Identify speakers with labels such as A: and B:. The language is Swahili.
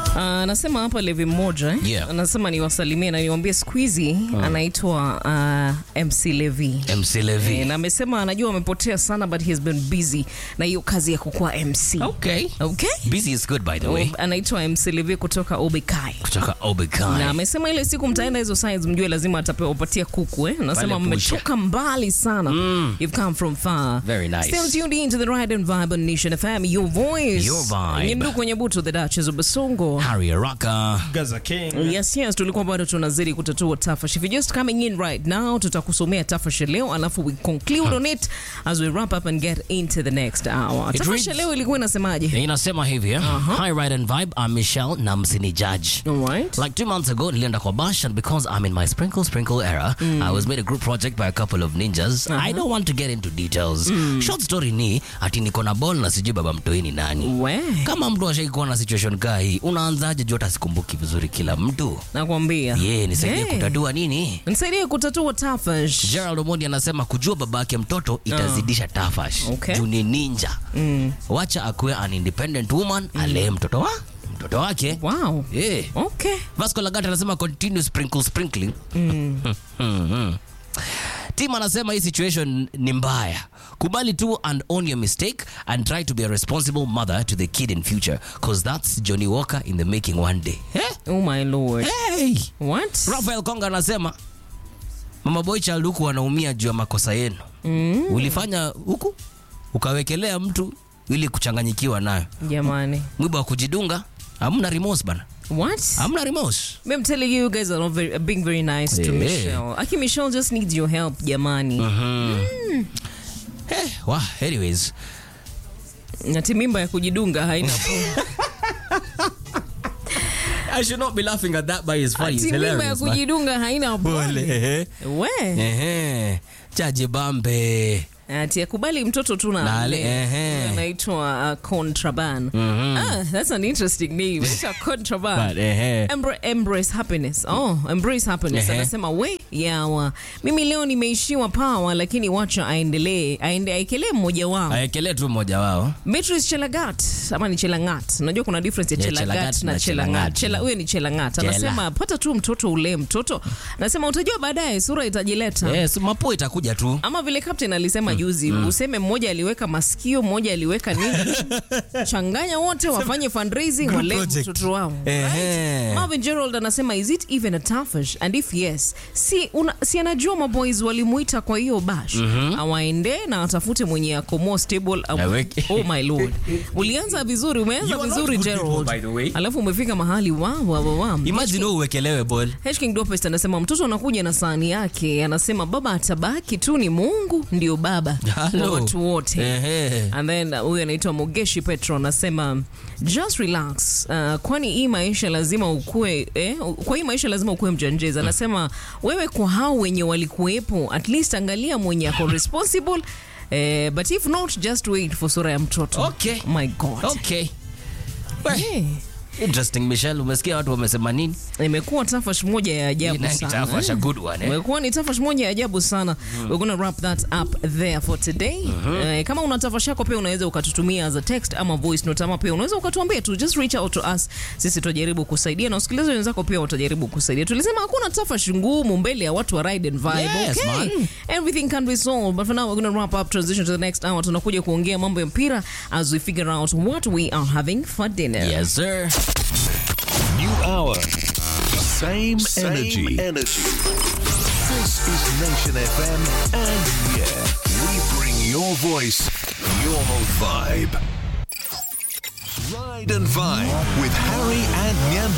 A: Anasema hapa Levi mmoja eh?
B: Yeah.
A: Anasema niwasalimie na niwaambie siku hizi anaitwa uh, MC Levi.
B: MC Levi.
A: Eh, na amesema anajua amepotea sana but he has been busy na hiyo kazi ya kukuwa MC.
B: Okay.
A: Okay?
B: Busy is good by the way.
A: Anaitwa MC Levi kutoka Obekai.
B: Kutoka Obekai.
A: Na amesema ile siku mtaenda hizo sides mjue lazima atapewa upatia kuku eh. Anasema
B: Pale Busha.
A: mmetoka mbali sana. You've come from far.
B: Very nice.
A: Still tuned in to the Ride and Vibe on Nation FM, your voice.
B: Your vibe.
A: Nyindu kwenye buto the Duchess of Basongo.
B: Harry Araka.
C: Gaza King.
A: Yes, yes, tulikuwa bado tunazidi kutatua tafash. If you're just coming in right now, tutakusomea tafash leo alafu we conclude on it as we wrap up and get into the next hour.
B: It
A: Tafash
B: reads-
A: leo ilikuwa inasemaje?
B: Inasema hivi eh? Hi Ride and Vibe, I'm Michelle na msini judge.
A: All right.
B: Like two months ago, nilienda kwa bash and because I'm in my sprinkle sprinkle era, I was made a group project by a couple of ninjas. I don't want to get into details. Short story ni ati niko na ball na sijui baba mtoi ni nani.
A: We,
B: Kama mtu ashaikuwa na situation kaa hii, unaanzaje juu hata sikumbuki vizuri kila mtu?
A: nakwambia.
B: Ye, nisaidie
A: Hey.
B: kutatua nini?
A: Nisaidie kutatua tafash.
B: Gerald Omondi anasema kujua baba yake mtoto itazidisha tafash.
A: Okay.
B: Juu ni ninja. Wacha akuwe an independent woman, alee mtoto wa mtoto wake.
A: Wow.
B: Yeah.
A: Okay.
B: Vasco Lagata anasema continue sprinkle sprinkling. Mm. Tim anasema hii situation ni mbaya. Kubali tu and own your mistake and try to be a responsible mother to the kid in future because that's Johnny Walker in the making one day. Eh?
A: Oh my lord.
B: Hey.
A: What?
B: Rafael Konga anasema Mama Boy Child huku wanaumia juu ya makosa yenu. Ulifanya huku ukawekelea mtu ili kuchanganyikiwa nayo.
A: Jamani.
B: Mwiba wa kujidunga, hamna remorse bana.
A: What?
B: Hamna remorse.
A: I'm telling you, you guys are not very, are being very nice to
B: Yeah.
A: Michelle. Aki Michelle just needs your help, jamani.
B: Eh, wow, anyways.
A: Ati mimba ya kujidunga haina
B: I should not be laughing at that, but it's funny.
A: Ati mimba ya kujidunga haina pole.
B: Ehe.
A: We.
B: Ehe. Chaje bambe.
A: Ati akubali mtoto tu na
B: Na
A: ale.
B: ale, ehe.
A: Anaitwa uh, Contraband. Ah, that's an interesting name. Anaitwa Contraband.
B: But, ehe.
A: Embra- embrace happiness. Oh, embrace happiness.
B: Ehe.
A: Anasema we yawa, mimi leo nimeishiwa pawa, lakini wacha aendelee, aende aekelee mmoja wao.
B: Aekelee tu mmoja wao.
A: Beatrice Chelagat ama ni Chelangat. Unajua kuna difference ya
B: Yeah,
A: Chelagat
B: Chelagat
A: na
B: na
A: Chelangat.
B: Chelangat.
A: Chela huyo ni Chelangat.
B: Chela.
A: Anasema pata tu mtoto ule mtoto. Anasema utajua baadaye sura itajileta.
B: Yes, mapua itakuja tu.
A: Ama vile captain alisema juzi, useme mmoja aliweka masikio, mmoja aliweka nini, changanya wote wafanye fundraising,
B: Group
A: wale
B: project.
A: mtoto wao.
B: Ehe.
A: Marvin Gerald anasema is it even a tafash and if yes, si, una, si anajua maboys walimuita kwa hiyo bash awaende na atafute mwenye ako more stable awa-
B: Aweke.
A: oh my lord ulianza vizuri umeanza
B: You are not
A: vizuri
B: good people,
A: Gerald
B: by the way.
A: alafu umefika mahali wa wa wa wa
B: Imagine wewe uwekelewe ball.
A: H King Dopest anasema mtoto anakuja na sahani yake, anasema baba atabaki tu, ni Mungu ndio baba wa
B: Hello.
A: watu wote.
B: Ehe.
A: And then uh, huyu anaitwa Mogeshi Petro anasema just relax, uh, kwani hii maisha lazima ukue eh, kwa hii maisha lazima ukue mjanjeza. Anasema wewe kwa hao wenye walikuwepo, at least angalia mwenye ako responsible eh, but if not just wait for sura ya mtoto.
B: Okay.
A: My God.
B: Okay. We,
A: Eh,
B: Interesting Michelle, umesikia watu wamesema nini?
A: imekuwa tafash moja ya ajabu
B: Ina-
A: sana.
B: itakuwa a good one, eh?
A: Umekuwa ni tafash moja ya ajabu sana. We're gonna wrap that up there for today. Eh, kama una tafash yako pia unaweza ukatutumia as a text ama voice note ama pia unaweza ukatuambia tu just reach out to us. Sisi tutajaribu kusaidia na wasikilizaji wenzako pia watajaribu kusaidia. Tulisema hakuna tafash ngumu mbele ya watu wa Ride and Vibe.
B: Yes,
A: okay?
B: man.
A: Everything can be solved. But for now we're gonna wrap up transition to the next hour. Tunakuja kuongea mambo ya mpira as we figure out what we are having for dinner.
B: Yes sir.
D: New hour.
E: Same,
D: Same
E: energy.
D: energy. This is Nation FM, and yeah, we bring your voice, your vibe. Ride and Vibe with Harry and Nyamdu.